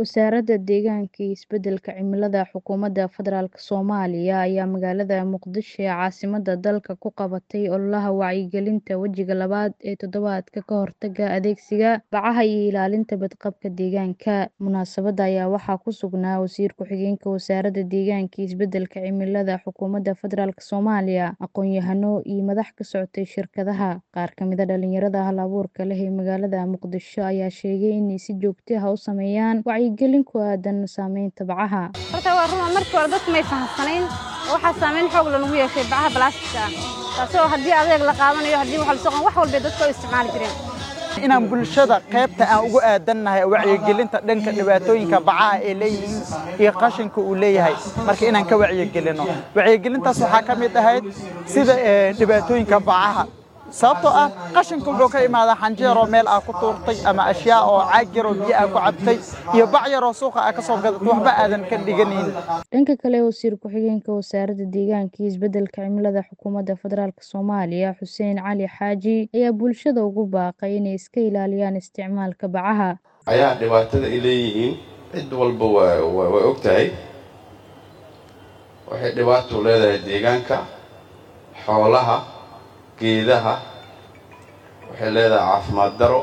Wasaaradda Deegaanka iyo Isbeddelka Cimilada Xukuumadda Federaalk Soomaaliya ayaa magaalada Muqdisho ee caasimadda dalka ku qabatay ololaha wacyigelinta wejiga labaad ee toddobaadka ka hortagga adeegsiga bacaha iyo ilaalinta badqabka deegaanka. Munaasabadda ayaa waxaa ku sugnaa Wasiir Ku-xigeenka Wasaaradda Deegaanka iyo Isbeddelka Cimilada Xukuumadda Federaalk Soomaaliya, aqoon-yahano iyo madax ka socotay shirkadaha. Qaar ka mid ah dhalinyarada hal-abuurka leh ee magaalada Muqdisho ayaa sheegay inay si joogto ah u sameeyaan wacyigelin ku aaddan saameynta bacaha. Horta waa run markii hore dadku may fahamsanayn oo waxaa saameyn xoog leh nagu yeeshay bacaha balaastigka ah taasoo haddii adeeg la qaadanayo haddii wax la soo wax walba dadku ay isticmaali jireen. inaan bulshada qaybta aan ugu aadannahay wacyigelinta dhanka dhibaatooyinka bacaha ay leeyihiin iyo qashinka uu leeyahay marka inaan ka wacyigelino wacyigelintaas waxaa ka mid ahayd sida dhibaatooyinka bacaha sababtoo ah qashinka wuxuu ka imaadaa xanjeeroo meel aa ku tuurtay ama ashyaa oo caag yaroo biyo aa ku cabtay iyo bac yaroo suuqa aa ka soo gadatay waxba aadan ka dhiganayn Dhanka kale, Wasiir Ku-xigeenka Wasaaradda Deegaanka iyo Isbeddelka Cimilada Xukuumadda Federaalk Soomaaliya, Xuseen Cali Xaaji, ayaa bulshada ugu baaqay inay iska ilaaliyaan isticmaalka bacaha. ayaa dhibaatada ay leeyihiin cid walba waa waa way og tahay waxay dhibaato leedahay deegaanka xoolaha geedaha waxay leedahay caafimaad daro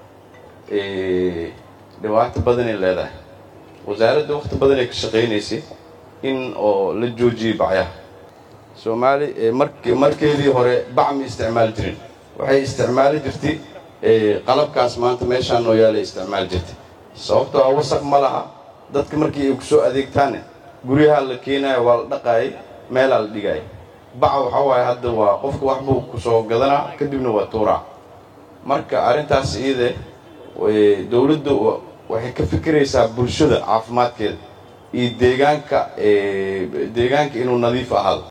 dhibaato badanay leedahay wasaaradda waqti badanay ka shaqaynaysay in oo la joojiyay bacyaha soomaali mark markeedii hore bac ma isticmaali jirin waxay isticmaali jirtay qalabkaas maanta meeshaan noo yaalay isticmaali jirtay sababtoo ah wasaq ma laha dadka markii ay ku soo adeegtaanne guryaha la keenayo waa la dhaqaayay meelaa la dhigaya baca waxaa waaye hadda waa qofka wax buu ku soo gadanaa kadibna waa tuuraa marka arrintaas iyade dowladda waxay ka fikiraysaa bulshada caafimaadkeeda iyo deegaanka deegaanka inuu nadiif ahaado